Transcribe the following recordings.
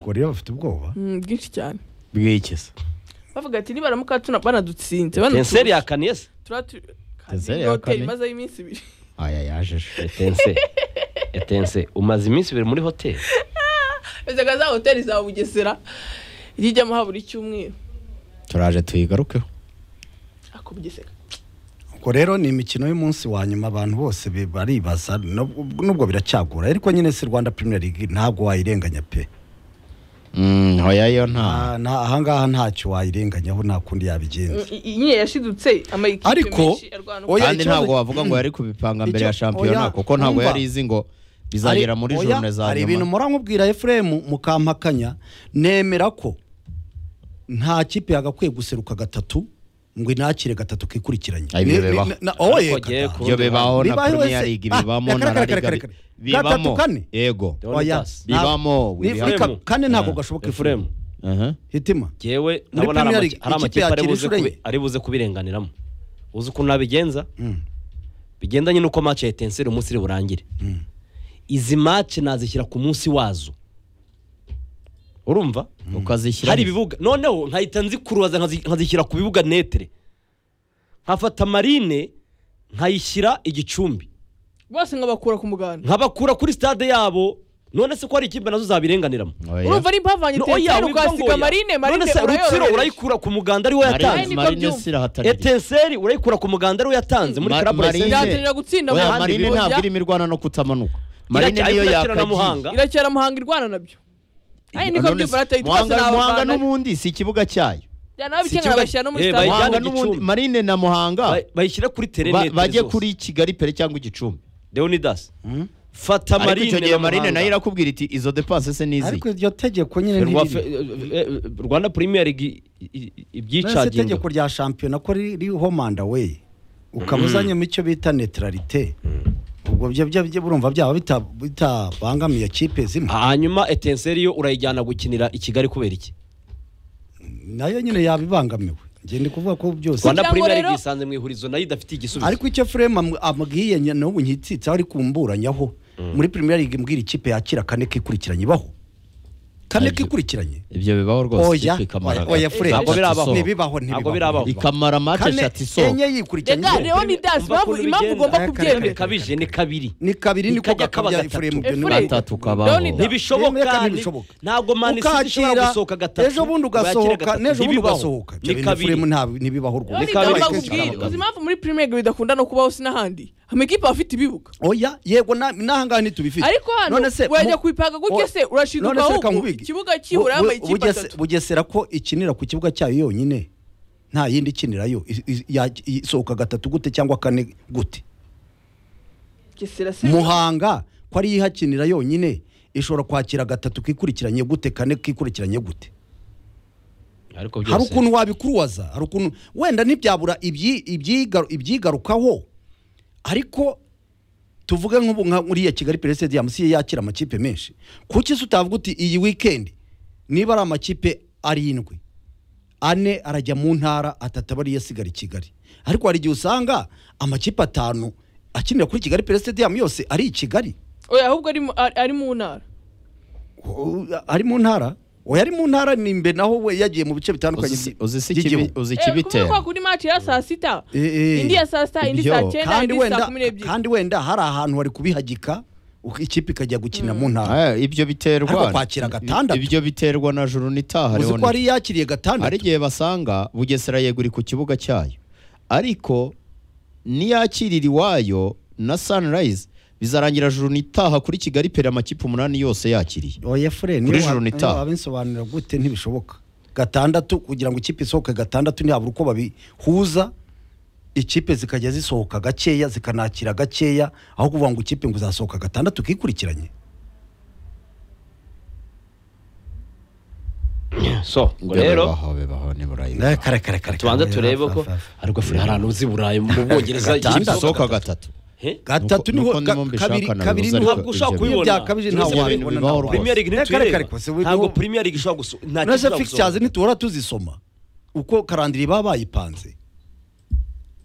koreya bafite ubwoba Mm, bwinshi cyane bw'ikiza bavuga ati nibaramuka tuna- banadutsinze banaturusha, tenseri yakaniye se turaba tu- Tenseri Kandi ya hoteli kane. imazeho iminsi ibiri aya yajeje etense etense umaze iminsi ibiri muri hoteli yazaga za hoteli za bugesera ijya ijyamo ha buri cyumweru turaje tuyigarukeho ako bugesera ubwo rero ni imikino y'umunsi wa nyuma abantu bose be- baribaza nubwo nubwo biracyagora ariko nyine si rwanda premier league ntabwo wayirenganya pe Mm, hoya yo nta Ah, nta- ahangaha ntacyo wayirenganyaho nta kundi yabigenza I- i- nyine yashidutse amayikipe Ariko, menshi arwana oya, kandi ikibazo- ntabwo wavuga ngo yari kubipanga mbere ya Icyo- shampiyona oya, kuko ntabwo umva. yari izi ngo bizagera muri Hari- jone oya, za hari ibintu nyuma muramubwira efuremu mukampakanya nemera ko nta kipe yagakwiye guseruka gatatu ngo inakire gatatu kikurikiranye Ay, ibyo Ni- ni- bibaho. na- oye, Ariko jyewe kata. ku- ibyo bibaho na Bibayeho premier se. league Ah, bibamo na reka, La reka, Liga reka, bi- reka. bibamo Gatatu kane? yego Oya. bibamo Ni- bibamo. Afurika kane ntabwo Ah. gashoboka efuremu efuremu Aha. hitima yewe Muri ndabona hari Premier amaki- League, ikipe hari amakipe ari yakira buze inshuro kubi- enye. ari buze kubirenganiramo uzi ukuntu nabigenza Mm. bigendanye n'uko mace ya etenseri umunsi iri burangire izi mace nazishyira ku munsi wazo urumva ukazishyira hari ibibuga noneho nkahita nzikuruza nkazi- nkazishyira ku bibuga netere nkafata marine nkayishyira igicumbi bose ngo bakura ku muganda nkabakura kuri stade yabo none se ko hari ikipe nazo zabirenganiramo Oya. urumva nimba bavanye No, tenseri witwa ngo ukahasiga oya. marine marine none se rutsiro urayorohereje urayikura ku muganda ariwo Marine- yatanze niko marine byumva. sirahatanira etenseri urayikura ku muganda ariwo yatanze muri Ma- club Marine- Racing. irahatanira gutsinda mu Oya, handi marine biboya. ntabwo irimo irwana no kutamanuka marine Iracya- niyo iracya na yakagiye Muhanga. irakera muhanga irwana nabyo ari niko None se, byumva arataye twese muhanga ni muhanga abafana n'ubundi si ikibuga cyayo njyana ababikengera ikibuga- bashyira no muri Eh, stade bayijyana- muhanga Bayijyane n'ubundi Gicumbi. marine na muhanga Ba- bayishyira kuri ba- terenete bajye kuri kigali pere cyangwa igicumbi leonidas fata ariko icyo marine gihe na marine Muhanga. nayo irakubwira iti izo depanse se n'izi ariko iryo tegeko nyine Rwa- fe- ntiriri. eh, eh, rwanda premier league i- i- Mbese ibyicaginga itegeko rya shampiyona ko ri- ririho manda we ukaba uzanyemo icyo bita netralite ubwo byo byo byo urumva byaba bita- bitabangamiye kipe zimwe hanyuma etenseri yo urayijyana gukinira i kigali kubera iki nayo nyine yaba ibangamiwe njye ndi kuvuga ko byose rwanda Kugira ngo premier rero- league isanze mu ihurizo nayo idafite igisubizo ariko icyo frame am- ambwiye nya- n'ubu nkitsitseho ari kumburanyaho muri premier league mbwira ikipe yakira kane kikurikiranye ibaho kane Aribyo. kikurikiranye ibyo bibaho oya ikipe ikamara oya, oya gatatu. frame Ntabwo birabaho. ntibibaho Ntabwo birabaho. ikamara mate kane eshatu isohoka enye reka yikurikiranye leonidas Umva impamvu ukuntu impamvu bigenda. ugomba Aya, kare, Kabiri kare, kare. kubyemera kabije ni kabiri ni kabiri niko Ikajya kaba gakabyara gatatu. frame ibyo ni Efure- gatatu kabaho Leonidas. ntibishoboka Nibyo ni- bishoboka. ntabwo mani city ishobora ukakira gusohoka gatatu ejo bundi wakira ugasohoka gatatu. n'ejo bundi Ntibibaho. ugasohoka ni ibyo bintu kabiri frame nta- ntibibaho rwose Ni kabiri. leonidas Kenshi bakubwira karabagana. uzi impamvu muri premier league bidakunda no kubaho si n'ahandi amakipe aba afite ibibuga oya yego na- n'ahangaha ntitubifite ariko hano None se, wajya mu- kuyipanga Oya, gutya se urashidwa none se reka ahubwo nkubige. ikibuga cyibura Bu- bu- yambaye ikipe Bugese- atatu bugesera ko ikinira ku kibuga cyayo yonyine nta yindi ikinirayo I- i- ya- isohoka gatatu gute cyangwa kane gute Bugesera se muhanga ko ariyo ihakinira yonyine ishobora kwakira gatatu kikurikiranye gute kane kikurikiranye gute ariko hari byose ukuntu wabikuruwaza hari ukuntu wenda ntibyabura ibyi- ibyiga- ibyigarukaho ariko tuvuge nk'ubu nka uriya kigali pere stadium si yo yakira amakipe menshi kuki se utavuga uti iyi weekend niba ari amakipe arindwi ane arajya mu ntara atatu aba ariyo asigara i kigali ariko hari igihe usanga amakipe atanu akinira kuri kigali pere stadium yose ari i kigali oya ahubwo ari mu- ari ari mu ntara U- ari mu ntara oya ari mu ntara ni imbere naho we yagiye mu bice bitandukanye Uzi- by- uzi si by'igihugu. ikibi- uzi Eh, kubera ikibitera ko kuri match ya saa sita Eh, eh. indi ya saa sita indi Ibyo. saa cyenda kandi indi saa wenda kumi n'ebyiri kandi wenda hari ahantu bari kubihagika uko ikipe ikajya gukina mu ntara Eh, ibyo biterwa Ariko kwakira gatandatu. ibyo biterwa na juru uzi n'itaha ko Leonidas. hari yakiriye hari gatandatu igihe basanga bugesera yeguri ku kibuga cyayo ariko niyakirira iwayo na sunrise bizarangira juru n'itaha kuri kigali pera amakipe umunani yose yakiriye oya fure Kuri joro ni itaha. wabisobanurira gute ntibishoboka gatandatu kugira ngo ikipe isohoke gatandatu ntihabura uko babihuza ikipe zikajya zisohoka gakeya zikanakira gakeya aho kuvuga ngo ikipe ngo izasohoka gatandatu kikurikiranye so ngo rero bibaho bibaho ni burayi kare kare kare tubanze turebe ko ariko furi hari ahantu uzi burayi mu bwongereza Gatandatu. isohoka gatatu He? gatatu Nuko- niho nuko ga- nimba mbishaka kabiri na kabiri Rosa niho Ntabwo ushaka ibyo kuyibona. byakabije nta Ibyo bintu wabibona bibaho nta rwose. premier league Kare, kare, ntituyireba kare, kose, ntabwo niho- premier league ishobora gusu nta kintu nase ishobora fixtures gusohora. ntituhora tuzisoma uko karandiri baba bayipanze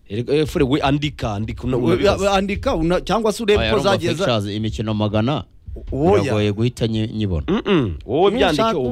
Erega, eh, furi we andika andika una- una- Wa- wa- andika una- cyangwa se urebe Aya, ko Rumba zagiye za- Pictures, imikino magana Oya. biragoye guhita nyi- nyibona Mm-mm. wowe Niba ushaka byandike